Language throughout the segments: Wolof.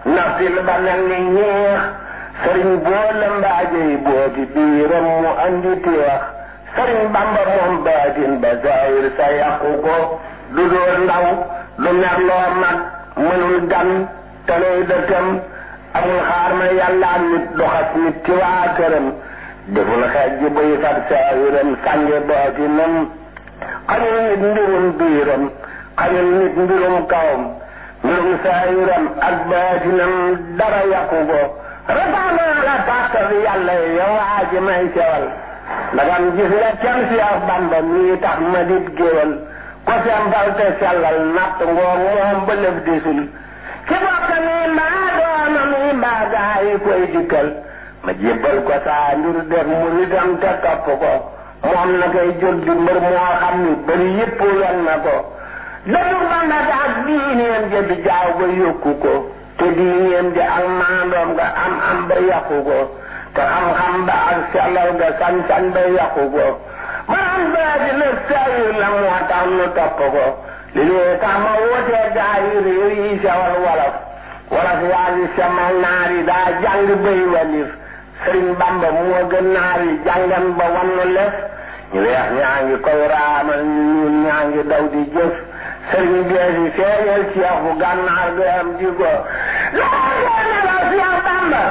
naftil ba mel ni ñeex sëriñ boo lëmbaajey booti biiram mu andi teex sëriñ bamba moom baatin ba zahir sa yàqu ko du doo ndaw du merloo mag mënul gan teley dëkkam amul xaar ma yàlla nit doxas nit ci waa këram deful xeej ji buy fat saahiram sànge baatinam xañul nit mbirum biiram xañul nit mbirum kawam mbirum saahiram ak baatinam dara yàqu ko rafaanaa la tàkkal yàlla yow waa ji may sewal ndagam gis nga cam si ak bamba mii tax ma dit géwal ko sembal te sellal natt ngoog moom ba lëf disul ki bokk nii mbaa doomam yi mbaa gaa yi koy dikkal ma jébbal ko saa mbir def muridam te topp ko moom na koy jóg di mbër moo xam ni bari yëpp wen na ko dëddu bamba ga ak diineem ja di jaaw ba yokku ko te diineem ja ak maandoom ga am am ba yàqu ko te xam-xam ba ak sellal ga sañ-sañ ba yàqu ko borom baa di na sayir la moo tax nu topp ko li lee tax ma wootee gaa yi réew yi sewal wolof wolof yaa ngi semal naar yi daa jàng bay walif sëriñ bamba moo gën naar yi jàngan ba wannu lef ñu weex ñaa ngi koy raamal ñu ñuul ñaa ngi daw di jëf sëriñ bee fi feeñal ceex bu gànnaar ga am ji ko laa ngeen ne la Seex Bamba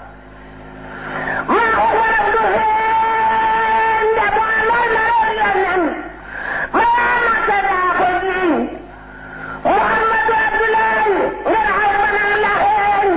maa ko waral du feeñ de boo lay na reer yonen maa makka daa ko jiiñ Muhammadu Abdullahi ngeen xay banaa la xeeñ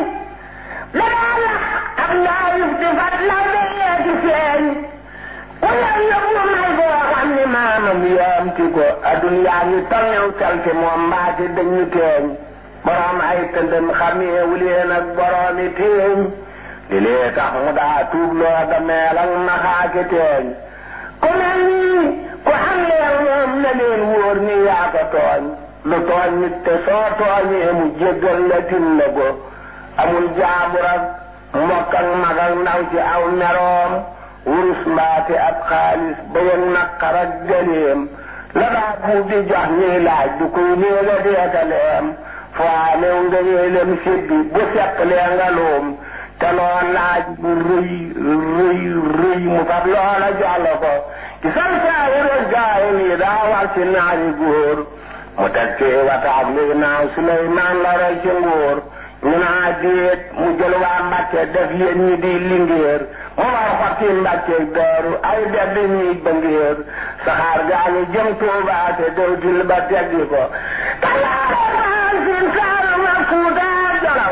danaa lax ak laayuf di fat law de yeeti feeñ ku yow yóbbu may boo xam ni maamam yaamti ko addunyaa ngi tolnew salte moom mbaate dañu teeñ borom ay tëndëm xameewu leen ak boroomi teeñ li lee tax mu daa tuub loo ga meel ak naxaake teeñ ku mel nii ku am leen moom na leen wóor ni yaa ko tooñ lu tooñ nit te soo tooñee mu jéggal la tin la ko amul jaabur ak mbokk ak mag ak ndaw ci aw meroom wurus mbaate ab xaalis ba yëg naqar ak gëleem la daa buub di jox ñuy laaj du koy néega deekaleem foo new nga yéelem sibbi bu seqlee nga luum te loo laaj bu rëy rëy rëy mu fab loola jox la ko ci san saayiru gaay nii daa war ci naari góor mu teg ci wataab li naaw Suleymaan la roy ci nguur ñu naa déet mu jël waa Mbàkke def yéen ñi di lingéer mu war xotti Mbàkke daaru ay dedd ñuy bëngéer saxaar gaa ngi jëm Tuubaa te dewtil ba teggi ko talaare maan sin saaru ma Fuuta Jolof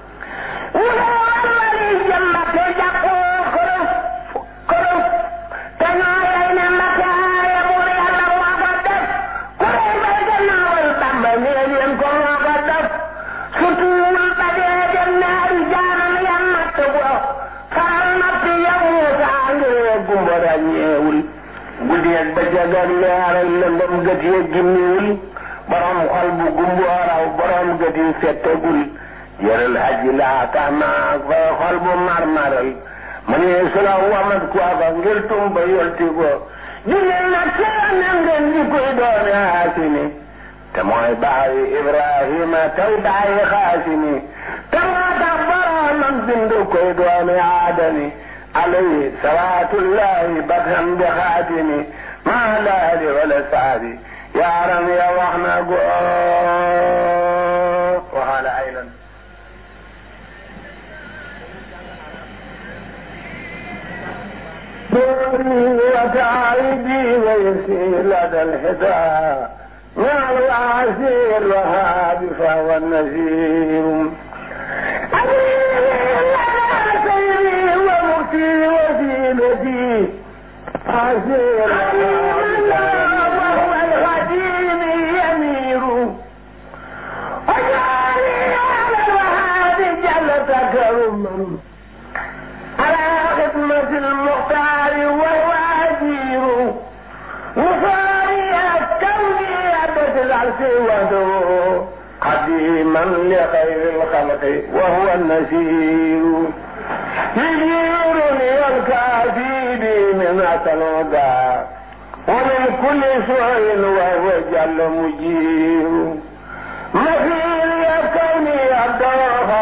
ñu ne war wali jëm Mbàkke jàppoo kërëf kërëf te ñoo lay ne Mbàkke aaye buur Yàlla moo ko def ku rey bay gannaawal Bàmba nee leen ko moo ko def sutuwul ba dee dem naari jaanam ya natt ko faral natt ya Muusa ngir gumba ràññeewul guddeeg bëccëg ak leer ak lëndëm gët ya gimmiwul borom xol bu gumboo raw borom gët yi settegul yëral aji laa tax naa fay xol bu marmaral mu ne su la wamat kooka ngir tumba yolti ko jullit na teewoon ngeen di koy doone Haasimi te mooy baayu Ibrahima tey baayu Xaasimi te moo tax boroomam bindu koy doone Aadami alayhi salaatullahi batam bi xaatimi maa laali wala saabi yaaram ya wax na go waxaala aylan دوري وتعيدي ويسير لدى الحساب مع العسير وهاب فهو النذير سيري ومكتي وزينتي عسير وهو الغدير يمير وجعلني على الوهاب جل تكرما على خدمة المختار وهو أجير وصاري كوني أبد العرش وحده قديما لخير الخلق وهو النسير يجيرني الكافي بي من الهدى ومن كل سوء وهو جل مجير مثير يا كوني أبدا